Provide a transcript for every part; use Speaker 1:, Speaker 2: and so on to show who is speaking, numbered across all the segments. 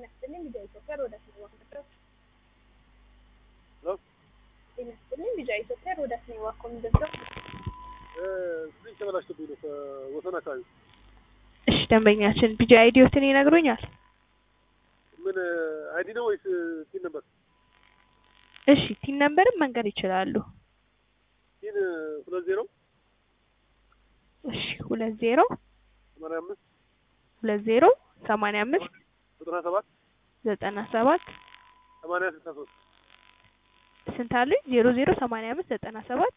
Speaker 1: ጤና ይስጥልኝ ቢጃ ኢትዮጵያ ሮዳስ ነው ዋኮ
Speaker 2: ሄሎ
Speaker 1: ጤና ይስጥልኝ ቢጃ ኢትዮጵያ ሮዳስ ነው ዋኮ ምንድነው?
Speaker 2: ስልኝ ተበላሽቶብኝ ነው ከወሰን አካባቢ።
Speaker 1: እሺ ደንበኛችን ቢጃ አይዲዮትን ይነግሩኛል?
Speaker 2: ምን አይዲ ነው ወይስ ቲን ነበር?
Speaker 1: እሺ ቲን ነምበርም መንገድ ይችላሉ።
Speaker 2: ቲን ሁለት ዜሮ
Speaker 1: እሺ ሁለት ዜሮ
Speaker 2: ሰማንያ አምስት
Speaker 1: ሁለት ዜሮ ሰማንያ አምስት
Speaker 2: ዘጠና ሰባት
Speaker 1: ዘጠና ሰባት
Speaker 2: ሰማንያ ስልሳ ሶስት
Speaker 1: ስንት አሉኝ? ዜሮ ዜሮ ሰማንያ አምስት ዘጠና ሰባት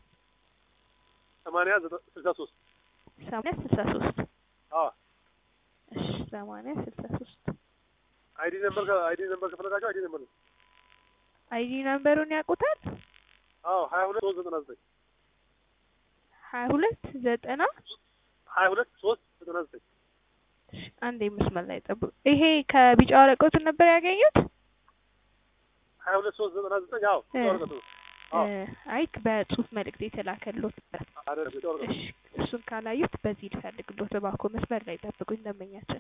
Speaker 2: ሰማንያ ዘጠ- ስልሳ ሶስት
Speaker 1: ሰማንያ ስልሳ ሶስት
Speaker 2: አዎ
Speaker 1: እሺ ሰማንያ ስልሳ ሶስት
Speaker 2: አይዲ ነበር ከ- አይዲ ነበር ከፈለጋቸው አይዲ ነበር ነው።
Speaker 1: አይዲ ነምበሩን ያውቁታል?
Speaker 2: አዎ ሀያ ሁለት ሶስት ዘጠና ዘጠኝ
Speaker 1: ሀያ ሁለት ዘጠና
Speaker 2: ሀያ ሁለት ሶስት ዘጠና ዘጠኝ
Speaker 1: እሺ፣ አንዴ መስመር ላይ ጠብቁ። ይሄ ከቢጫ ወረቀቱን ነበር ያገኙት?
Speaker 2: ሀያ ሁለት ሶስት ዘጠና ዘጠኝ አዎ
Speaker 1: እ።
Speaker 2: ወረቀቱ ነው። አዎ
Speaker 1: እ፣ አይ በጽሁፍ መልእክት የተላከልዎት ነበር።
Speaker 2: አይደለም ብቻ ወረቀቱ
Speaker 1: እሺ እሱን ካላዩት በዚህ ልፈልግልዎት እባክዎ መስመር ላይ ጠብቁኝ ደንበኛችን።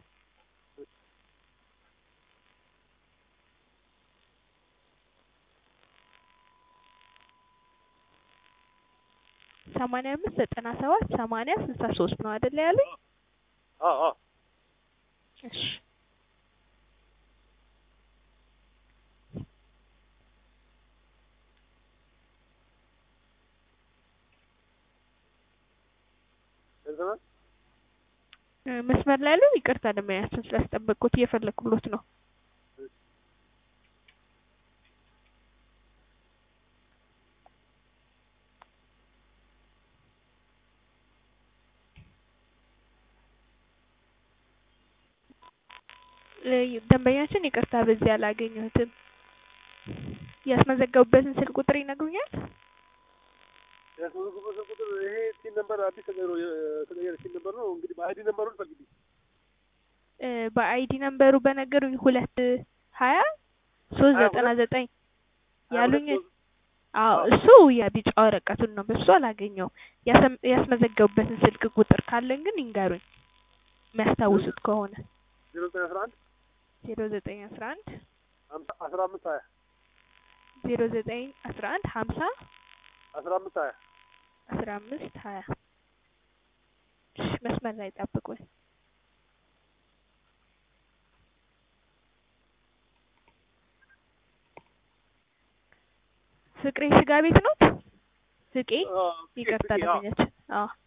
Speaker 1: ሰማንያ አምስት ዘጠና ሰባት ሰማንያ ስልሳ ሶስት ነው አይደለ ያሉኝ?
Speaker 2: አዎ አዎ
Speaker 1: እሺ
Speaker 2: ደርሰናል።
Speaker 1: እ፣ መስመር ላይ ያለው ይቅርታ ደንበኛችን ስላስጠበቅኩት እየፈለግኩሎት ነው። እ፣ ደንበኛችን ይቅርታ በዚህ አላገኘሁትም። ያስመዘገቡበትን ስልክ ቁጥር ይነግሩኛል?
Speaker 2: ያስመዘግቡበት ቁጥር ይሄ ቲን ነበር አዲስ ተቀይሮ የተቀየረ ቲን ነበር ነው። እንግዲህ በአይዲ ነምበሩን ፈልጊ።
Speaker 1: እ፣ በአይዲ ነምበሩ በነገሩኝ ሁለት ሀያ ሶስት
Speaker 2: ሀያ
Speaker 1: ዘጠና
Speaker 2: ሁለት
Speaker 1: ዘጠኝ
Speaker 2: ሀያ
Speaker 1: ያሉኝ
Speaker 2: ሁለት ሶስት
Speaker 1: አዎ
Speaker 2: አዎ።
Speaker 1: እሱ የቢጫ ወረቀቱን ነው። በሱ አላገኘውም። ያሰም- ያስመዘገቡበትን ስልክ ቁጥር ካለን ግን ይንገሩኝ የሚያስታውሱት ከሆነ
Speaker 2: ዜሮ ዘጠኝ አስራ አንድ
Speaker 1: ዜሮ ዘጠኝ አስራ አንድ
Speaker 2: ሀምሳ አስራ አምስት ሀያ
Speaker 1: ዜሮ ዘጠኝ አስራ አንድ ሀምሳ
Speaker 2: አስራ አምስት ሀያ
Speaker 1: አስራ አምስት ሀያ እሺ መስመር ላይ ጠብቁኝ። ፍቅሬ ስጋ ቤት ነው? ፍቄ
Speaker 2: አዎ፣
Speaker 1: ይቅርታ
Speaker 2: ፍቄ፣ አዎ።
Speaker 1: ደንበኛችን። አዎ